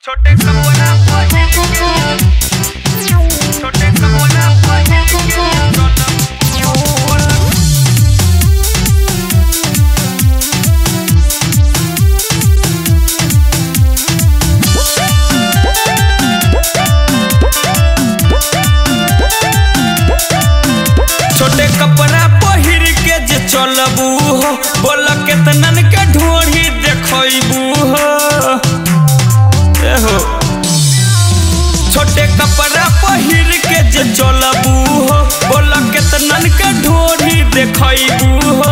छोटे कबोला छोटे कबोला छोटे कपड़ा पहिर के जे चलबू हो बोल केतनन के ढोढ़ी देखबू हो ए हो छोटे कपड़ा पहिर के जे चलबू हो बोल केतनन के ढोढ़ी देखबू हो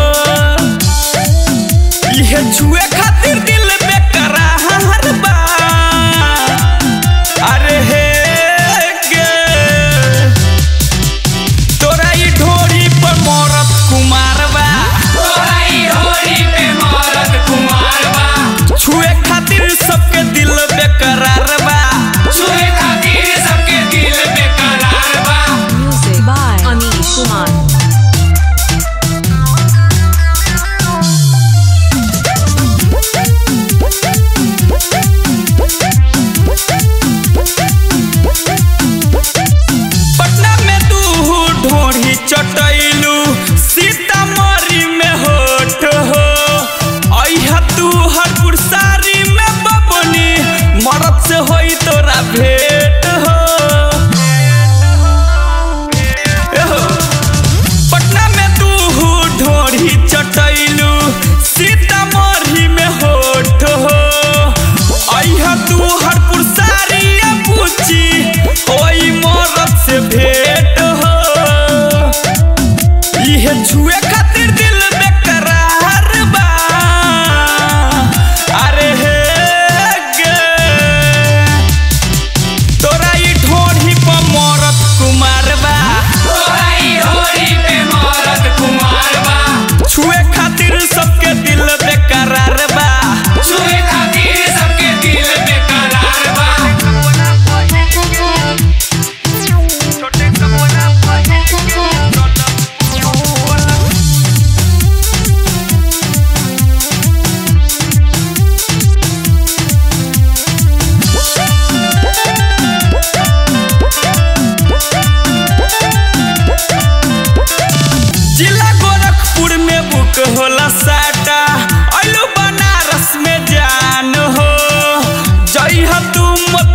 इहे छुए खातिर दिल बेकरार बा अरे हे गे तोरा ई ढोरी पर मरत कुमार बा छुए खातिर सबके दिल बेकरार बा Music by Anish Kumar. Patna में तू ढोरी चटैलू सीतामढ़ी में होठ हो अइहा तू हरपुर सारी में बबनी मरद से होई तोरा भेंट हो ए हो पटना में तू ढोरी चटैलू सीतामढ़ी में होठ हो अइहा तू हरपुर सारी पूछी ओई मरद से भेंट हो इहे छुए खातिर दिल बेकरार बा अरे हे गे तोरा ई ढोढ़ी पर मरत कुमार बा छुए खातिर सबके दिल बेकरार बा छोटे कबोला जिला गोरखपुर में बुक होला साटा अइलू बनारस में जान हो जइह तू मत